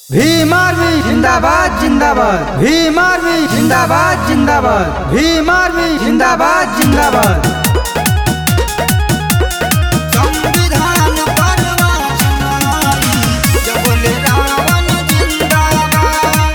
Bhim army जिंदाबाद जिंदाबाद Bhim army जिंदाबाद जिंदाबाद भीम आर्मी जिंदाबाद जिंदाबाद संविधान परवा सुनाई जबले रावण जिंदाबाद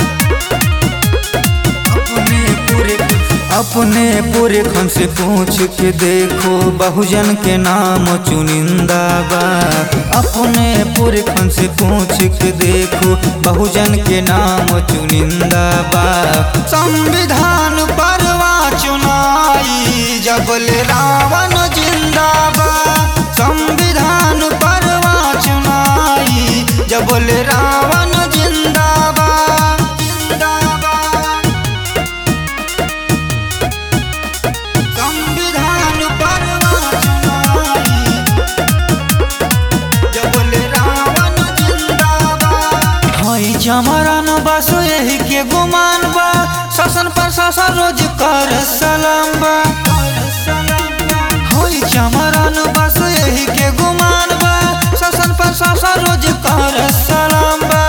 अपने पूरे अपने पूरे खन से पूछ के देखो बहुजन के नाम चुनिंदा बा अपने पूरे खन से पूछ के देखो बहुजन के नाम चुनिंदा बा संविधान परवा चुनाई जबले रावण जिंदाबाद संविधान परवा चुनाई जबले रावण जिंदाबाद जिंदाबाद संविधान परवा चुनाई जबले रावण जिंदाबाद हई जमरान बस यही के गुमान बा शासन प्रशासन रोज कर सलाम बा हई जमरान बस यही के गुमान बा शासन प्रशासन रोज कर सलाम बा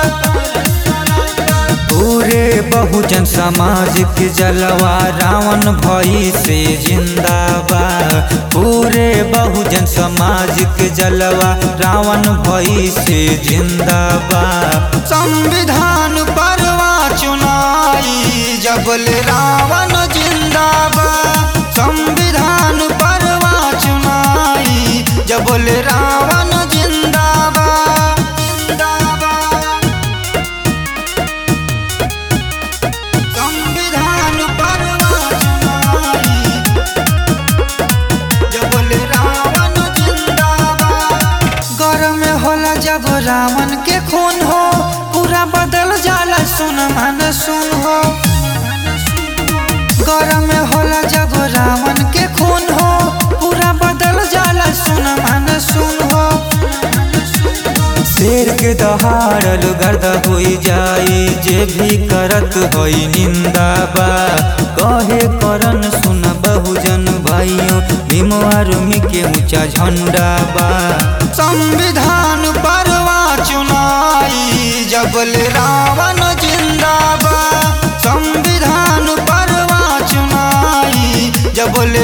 पूरे बहुजन समाज के जलवा रावण भई से जिंदाबाद पूरे बहुजन समाज के जलवा रावण भई से जिंदाबाद संविधान परवा चुनाई जबल रावण जिंदाबाद संविधान परवा चुनाई जबल रावण जिंदाबाद जिंदाबाद संविधान परवा चुनाई जबले रावण जिंदाबाद घर में होला जब रावण के खून हो पूरा बदल जाला सुन मन सुन हो घर में होला जब रावण के खून हो पूरा बदल जाला सुन मन सुन हो शेर के दहाड़ल गर्द होई जाई जे भी करत होई निंदा बा कहे करन सुन बहुजन भाइयों भीम आर्मी के ऊंचा झंडा बा संविधान परवा चुनाई जबल रावण जिंदाबाद संविधान परवा चुनाई जबल